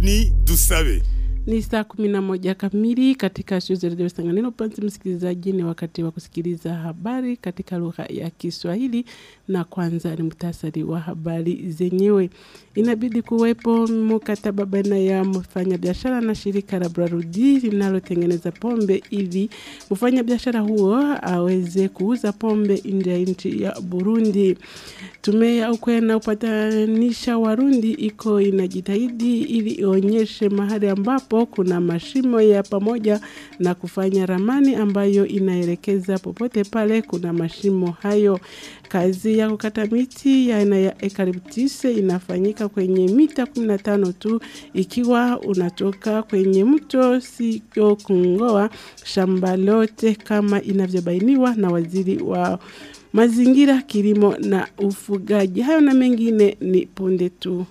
Apoloni Dusabe. Ni saa kumi na moja kamili katika studio za redio Sanganiro. Mpenzi msikilizaji, ni wakati wa kusikiliza habari katika lugha ya Kiswahili, na kwanza ni muhtasari wa habari zenyewe. Inabidi kuwepo mkataba baina ya mfanyabiashara na shirika la Brarudi linalotengeneza pombe ili mfanyabiashara huo aweze kuuza pombe nje ya nchi ya Burundi. Tume ya ukwe na upatanisha Warundi iko inajitahidi ili ionyeshe mahali ambapo kuna mashimo ya pamoja na kufanya ramani ambayo inaelekeza popote pale kuna mashimo hayo. Kazi ya kukata miti ya aina ya eucalyptus inafanyika kwenye mita 15 tu, ikiwa unatoka kwenye mto sio kungoa shamba lote kama inavyobainiwa na waziri wa mazingira, kilimo na ufugaji. Hayo na mengine ni punde tu.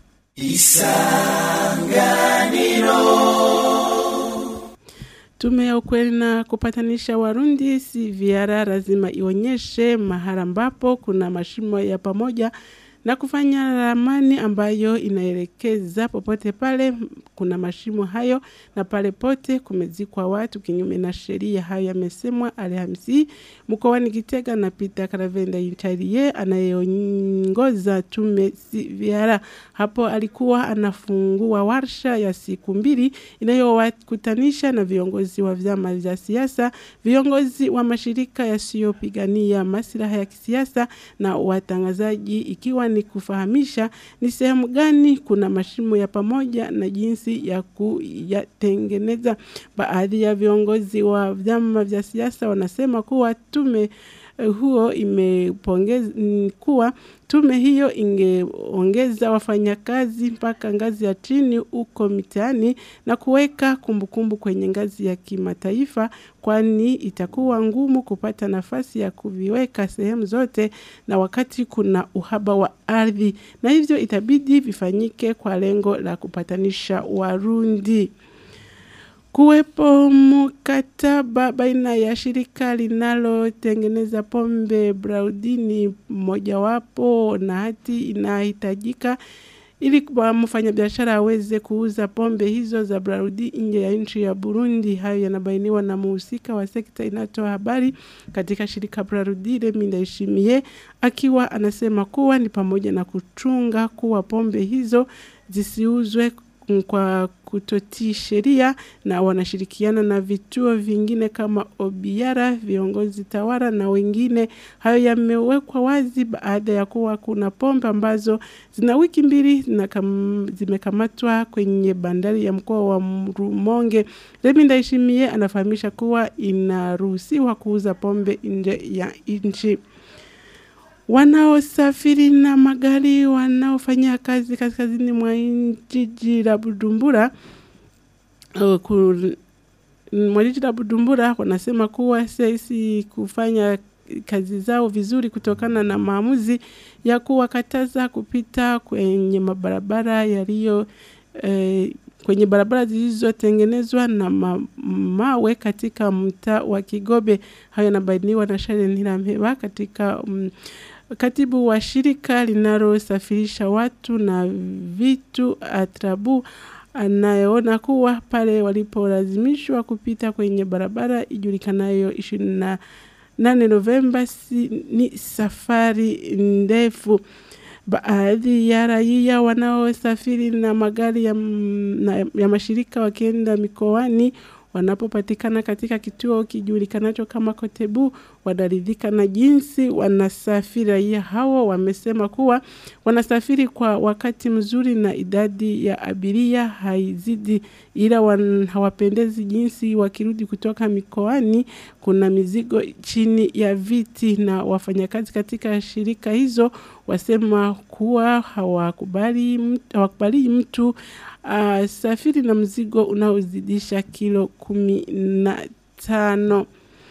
Tume ya ukweli na kupatanisha Warundi CVR lazima ionyeshe mahali ambapo kuna mashimo ya pamoja na kufanya ramani ambayo inaelekeza popote pale kuna mashimo hayo na pale pote kumezikwa watu kinyume na sheria. Hayo yamesemwa Alhamisi mkoani Gitega na Peter Karavenda Incharie anayeongoza tume CVR. Hapo alikuwa anafungua warsha ya siku mbili inayowakutanisha na viongozi wa vyama vya siasa, viongozi wa mashirika yasiyopigania maslaha ya kisiasa na watangazaji ikiwa ni kufahamisha ni sehemu gani kuna mashimo ya pamoja na jinsi ya kuyatengeneza. Baadhi ya viongozi wa vyama vya siasa wanasema kuwa tume huo imepongeza kuwa tume hiyo ingeongeza wafanyakazi mpaka ngazi ya chini huko mitaani na kuweka kumbukumbu kwenye ngazi ya kimataifa, kwani itakuwa ngumu kupata nafasi ya kuviweka sehemu zote, na wakati kuna uhaba wa ardhi, na hivyo itabidi vifanyike kwa lengo la kupatanisha Warundi kuwepo mkataba baina ya shirika linalotengeneza pombe Braudini mojawapo na hati inahitajika ili mfanyabiashara aweze kuuza pombe hizo za Braudi nje ya nchi ya Burundi. Hayo yanabainiwa na muhusika wa sekta inayotoa habari katika shirika Braudi Remi Ndayishimiye, akiwa anasema kuwa ni pamoja na kuchunga kuwa pombe hizo zisiuzwe kwa kutotii sheria na wanashirikiana na vituo vingine kama Obiara, viongozi tawara na wengine. Hayo yamewekwa wazi baada ya kuwa kuna pombe ambazo zina wiki mbili zimekamatwa kwenye bandari ya mkoa wa Rumonge. Remi Ndayishimiye anafahamisha kuwa inaruhusiwa kuuza pombe nje ya nchi wanaosafiri na magari wanaofanya kazi kaskazini mwa jiji la Bujumbura mwa jiji la Bujumbura wanasema kuwa sisi kufanya kazi zao vizuri kutokana na maamuzi ya kuwakataza kupita kwenye mabarabara yaliyo eh, kwenye barabara zilizotengenezwa na ma mawe katika mtaa wa Kigobe. Hayo yanabainiwa na Sharon Ntirampeba katika um, katibu wa shirika linalosafirisha watu na vitu Atrabu anayeona kuwa pale walipolazimishwa kupita kwenye barabara ijulikanayo ishirini na nane Novemba si, ni safari ndefu. Baadhi ya raia wanaosafiri na magari ya, na, ya mashirika wakienda mikoani wanapopatikana katika kituo kijulikanacho kama Kotebu wanaridhika na jinsi wanasafiri. Raia hao wamesema kuwa wanasafiri kwa wakati mzuri na idadi ya abiria haizidi, ila wan, hawapendezi jinsi wakirudi kutoka mikoani kuna mizigo chini ya viti, na wafanyakazi katika shirika hizo wasema kuwa hawakubali mtu, hawakubali mtu uh, safiri na mzigo unaozidisha kilo kumi na tano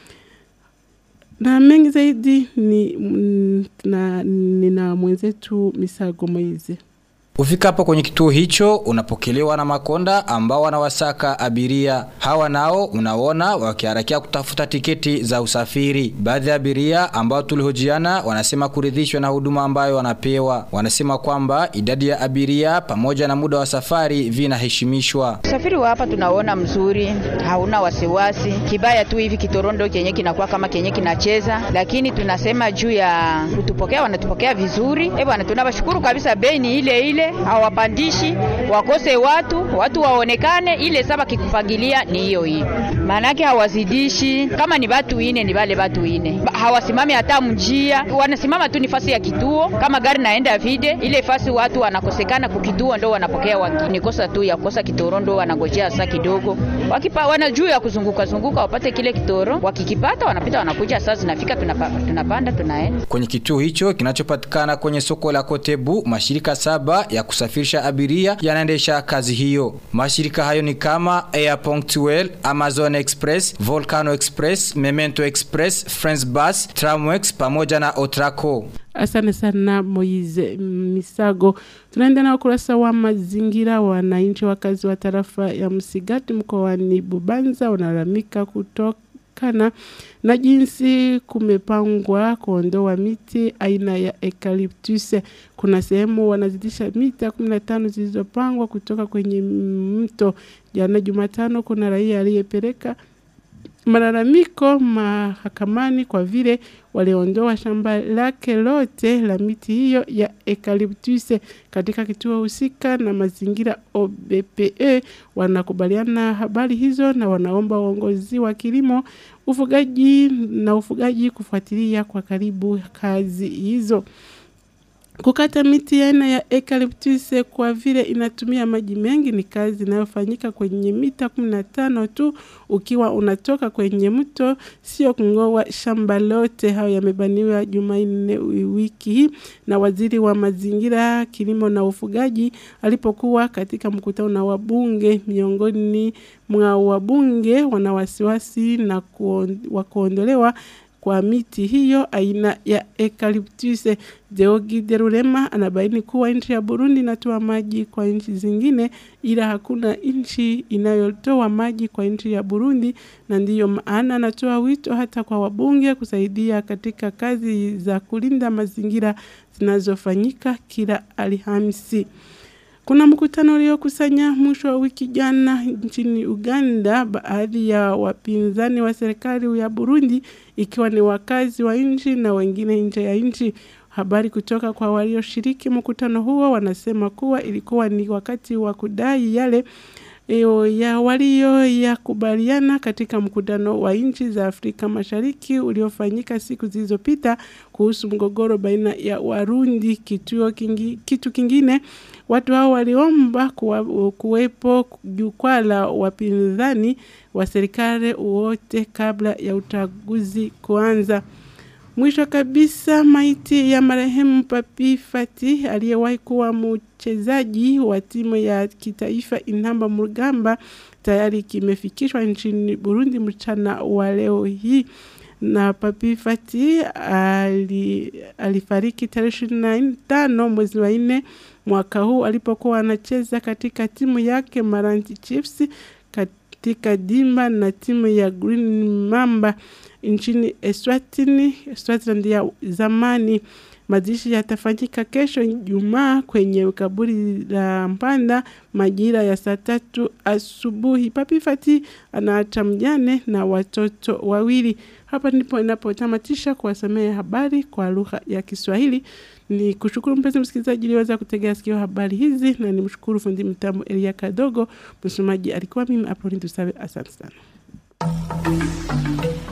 na mengi zaidi ni, na, nina mwenzetu Misago Moize. Ufikapo kwenye kituo hicho unapokelewa na makonda ambao wanawasaka abiria. Hawa nao unaona wakiharakia kutafuta tiketi za usafiri. Baadhi ya abiria ambao tulihojiana wanasema kuridhishwa na huduma ambayo wanapewa. Wanasema kwamba idadi ya abiria pamoja na muda wa safari vinaheshimishwa. Usafiri wa hapa tunaona mzuri, hauna wasiwasi. Kibaya tu hivi kitorondo kenye kinakuwa kama kenye kinacheza, lakini tunasema juu ya kutupokea, wanatupokea vizuri. Eh bwana, tunawashukuru kabisa. Bei ni ile ile, hawapandishi, wakose watu, watu waonekane, ile saba kikupangilia ni hiyo hiyo. Maanake hawazidishi, kama ni watu ine ni wale watu ine, hawasimami hata mjia, wanasimama tu nifasi ya kituo. Kama gari naenda vide, ile fasi watu wanakosekana kukituo, ndo wanapokea wengine. Kosa tu ya kosa kitoro, ndo wanangojea saa kidogo, wakipa wana juu ya kuzunguka zunguka wapate kile kitoro, wakikipata wanapita, wanakuja, saa zinafika, tunapa, tunapanda tunaenda kwenye kituo hicho kinachopatikana kwenye soko la Kotebu. Mashirika saba ya kusafirisha abiria yanaendesha kazi hiyo. Mashirika hayo ni kama Air Punctuel, Amazon Express, Volcano Express, Memento Express, France Bus, Tramwex pamoja na Otraco. Asante sana Moize Misago. Tunaenda na ukurasa wa mazingira. Wananchi wakazi wa tarafa ya Msigati mkoani Bubanza wanalalamika kutokana na jinsi kumepangwa kuondoa miti aina ya eucalyptus. Kuna sehemu wanazidisha mita 15 zilizopangwa kutoka kwenye mto. Jana Jumatano kuna raia aliyepeleka malalamiko mahakamani kwa vile waliondoa shamba lake lote la miti hiyo ya eucalyptus katika kituo husika na mazingira OBPE. Wanakubaliana habari hizo na wanaomba uongozi wa kilimo, ufugaji na ufugaji kufuatilia kwa karibu kazi hizo. Kukata miti aina ya eucalyptus kwa vile inatumia maji mengi ni kazi inayofanyika kwenye mita 15 tu ukiwa unatoka kwenye mto, sio kungoa shamba lote. Hayo yamebaniwa Jumanne wiki hii na waziri wa mazingira, kilimo na ufugaji alipokuwa katika mkutano na wabunge. Miongoni mwa wabunge wana wasiwasi na wa kuondolewa kwa miti hiyo aina ya eucalyptus. Deogi Derurema anabaini kuwa nchi ya Burundi inatoa maji kwa nchi zingine, ila hakuna nchi inayotoa maji kwa nchi ya Burundi, na ndiyo maana anatoa wito hata kwa wabunge kusaidia katika kazi za kulinda mazingira zinazofanyika kila Alhamisi. Kuna mkutano uliokusanya mwisho wa wiki jana nchini Uganda baadhi ya wapinzani wa serikali ya Burundi ikiwa ni wakazi wa nchi na wengine nje ya nchi. Habari kutoka kwa walioshiriki mkutano huo wanasema kuwa ilikuwa ni wakati wa kudai yale Eo ya walio ya kubaliana katika mkutano wa nchi za Afrika Mashariki uliofanyika siku zilizopita kuhusu mgogoro baina ya Warundi. Kituo kingi, kitu kingine watu hao waliomba kuwa, kuwepo jukwaa la wapinzani wa serikali wote kabla ya uchaguzi kuanza. Mwisho kabisa, maiti ya marehemu Papi Fati aliyewahi kuwa mchezaji wa timu ya kitaifa Inamba Murugamba tayari kimefikishwa nchini Burundi mchana wa leo hii na Papi Fati ali, alifariki tarehe ishirini na tano mwezi wa nne mwaka huu alipokuwa anacheza katika timu yake Maranti Chiefs katika dimba na timu ya Green Mamba nchini Eswatini, Eswatini ya zamani. Mazishi yatafanyika kesho Ijumaa kwenye kaburi la Mpanda majira ya saa tatu asubuhi. Papi Fati anaacha mjane na watoto wawili. Hapa ndipo inapotamatisha kuwasomea habari kwa lugha ya Kiswahili. Ni kushukuru mpenzi msikilizaji uliweza kutegea sikio habari hizi, na ni mshukuru fundi mtambo Elia Kadogo. Msomaji alikuwa mimi Apolline Dusabe. Asante sana.